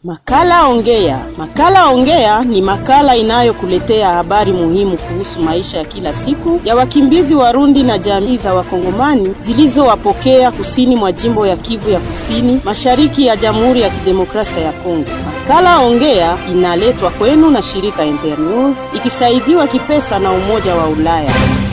Makala Ongea. Makala Ongea ni makala inayokuletea habari muhimu kuhusu maisha ya kila siku ya wakimbizi Warundi na jamii za Wakongomani zilizowapokea kusini mwa jimbo ya Kivu ya Kusini, mashariki ya Jamhuri ya Kidemokrasia ya Kongo. Makala Ongea inaletwa kwenu na shirika Internews ikisaidiwa kipesa na Umoja wa Ulaya.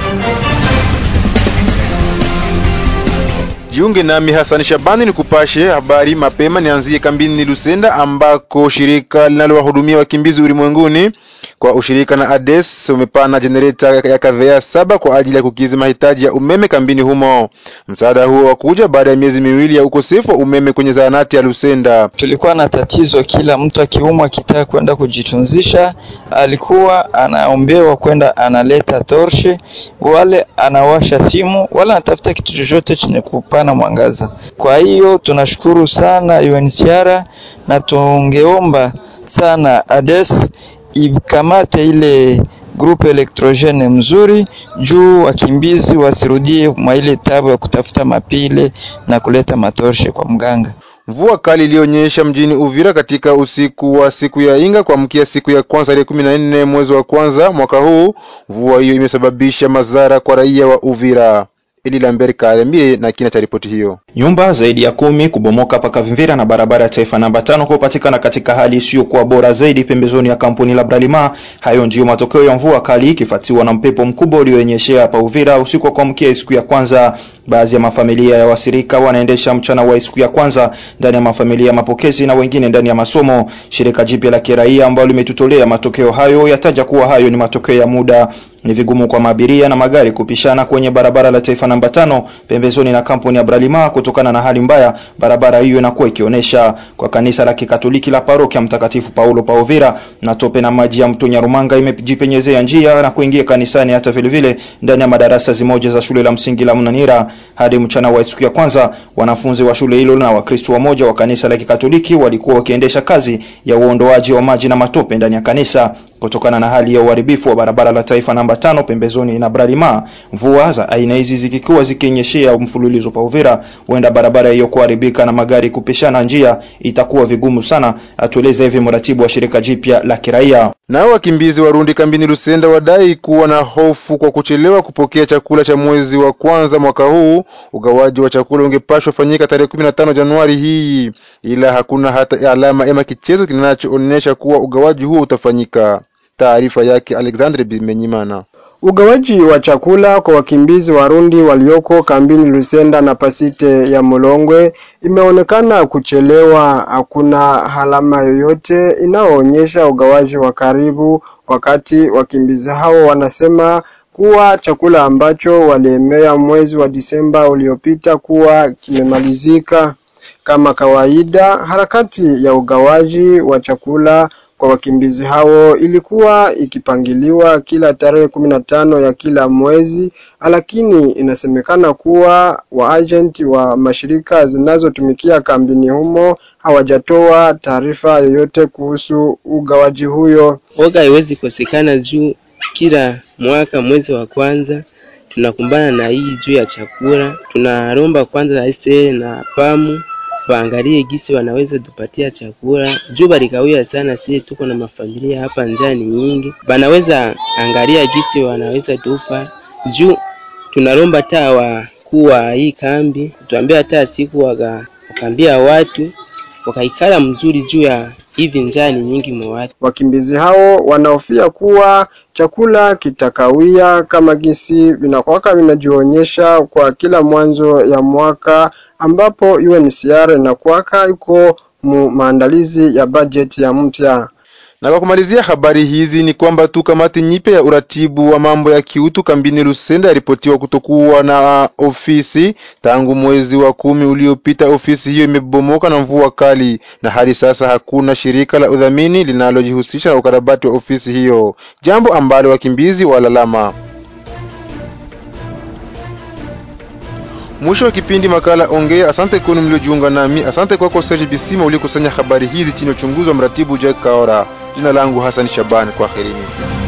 Jiunge nami Hassan Shabani ni kupashe habari mapema. Nianzie kambini Lusenda ambako shirika linalowahudumia wakimbizi ulimwenguni kwa ushirika na ADES umepana jenereta ya kavea saba kwa ajili ya kukizi mahitaji ya umeme kambini humo. Msaada huo wakuja baada ya miezi miwili ya ukosefu wa umeme kwenye zahanati ya Lusenda. Tulikuwa na tatizo, kila mtu akiumwa akitaka kwenda kujitunzisha alikuwa anaombewa kwenda analeta torshe, wale anawasha simu, wala anatafuta kitu chochote chenye kupana mwangaza. Kwa hiyo tunashukuru sana UNHCR na tungeomba sana ADES ikamate ile grupe elektrogene mzuri juu wakimbizi wasirudie mwa ile tabu ya kutafuta mapile na kuleta matorshe kwa mganga. Mvua kali iliyonyesha mjini Uvira katika usiku wa siku ya Inga kuamkia siku ya kwanza tarehe kumi na nne mwezi wa kwanza mwaka huu. Mvua hiyo imesababisha madhara kwa raia wa Uvira. Eli Lambert Karemie na kina cha ripoti hiyo. Nyumba zaidi ya kumi kubomoka paka Vimvira na barabara ya taifa namba tano kupatikana katika hali isiyokuwa bora zaidi pembezoni ya kampuni la Bralima. Hayo ndiyo matokeo ya mvua kali ikifuatiwa na mpepo mkubwa ulioonyeshea hapa Uvira usiku wa kuamkia siku ya kwanza. Baadhi ya mafamilia ya wasirika wanaendesha mchana wa siku ya kwanza ndani ya mafamilia ya mapokezi na wengine ndani ya masomo. Shirika jipya la kiraia ambalo limetutolea matokeo hayo yataja kuwa hayo ni matokeo ya muda. Ni vigumu kwa maabiria na magari kupishana kwenye barabara la taifa namba tano pembezoni na kampuni ya Bralima kutokana na hali mbaya barabara hiyo inakuwa ikionyesha. Kwa kanisa la Kikatoliki la parokia Mtakatifu Paulo pa Uvira, na tope na maji ya mto Nyarumanga imejipenyezea njia na kuingia kanisani, hata vile vile ndani ya madarasa zimoja za shule la msingi la Mnanira. Hadi mchana wa siku ya kwanza, wanafunzi wa shule hilo na Wakristo wamoja wa kanisa la Kikatoliki walikuwa wakiendesha kazi ya uondoaji wa maji na matope ndani ya kanisa kutokana na hali ya uharibifu wa barabara la taifa namba tano pembezoni na Bralima. Mvua za aina hizi zikikuwa zikinyeshea mfululizo pa Uvira, huenda barabara hiyo kuharibika na magari kupishana njia itakuwa vigumu sana, atueleza hivi mratibu wa shirika jipya la kiraia. Nao wakimbizi Warundi kambini Lusenda wadai kuwa na hofu kwa kuchelewa kupokea chakula cha mwezi wa kwanza mwaka huu. Ugawaji wa chakula ungepashwa fanyika tarehe 15 Januari hii, ila hakuna hata alama ama kichezo kinachoonyesha kuwa ugawaji huo utafanyika. Taarifa yake Alexandre Bimenyimana. Ugawaji wa chakula kwa wakimbizi Warundi walioko kambini Lusenda na Pasite ya Mulongwe imeonekana kuchelewa. Hakuna alama yoyote inayoonyesha ugawaji wa karibu, wakati wakimbizi hao wanasema kuwa chakula ambacho waliemea mwezi wa Disemba uliopita kuwa kimemalizika. Kama kawaida, harakati ya ugawaji wa chakula kwa wakimbizi hao ilikuwa ikipangiliwa kila tarehe kumi na tano ya kila mwezi, lakini inasemekana kuwa waajenti wa mashirika zinazotumikia kambini humo hawajatoa taarifa yoyote kuhusu ugawaji huyo. Oga haiwezi kosekana juu kila mwaka mwezi wa kwanza tunakumbana na hii juu ya chakula. Tunaromba kwanza aise na pamu waangalie gisi wanaweza tupatia chakula juu balikawia sana. Sie tuko na mafamilia hapa, njaa ni nyingi, banaweza angalia gisi wanaweza tupa juu. Tunaromba taa wakuu wa hii kambi tuambia hata siku waka, wakaambia watu wakaikala mzuri juu ya hivi njaa ni nyingi mwa watu. Wakimbizi hao wanahofia kuwa chakula kitakawia kama gisi vinakwaka vinajionyesha kwa kila mwanzo ya mwaka ambapo UNHCR inakuwaka iko mu maandalizi ya bajeti ya mpya. Na kwa kumalizia habari hizi ni kwamba tu kamati nyipe ya uratibu wa mambo ya kiutu kambini Lusenda yaripotiwa kutokuwa na ofisi tangu mwezi wa kumi uliopita. Ofisi hiyo imebomoka na mvua kali, na hadi sasa hakuna shirika la udhamini linalojihusisha na ukarabati wa ofisi hiyo, jambo ambalo wakimbizi walalama. Mwisho wa kipindi makala Ongea. Asante kwenu mliojiunga nami. Asante kwako Serge Bisima uliokusanya habari hizi chini ya uchunguzi wa mratibu Jack Kaora. Jina langu Hassan Shaban, kwaherini.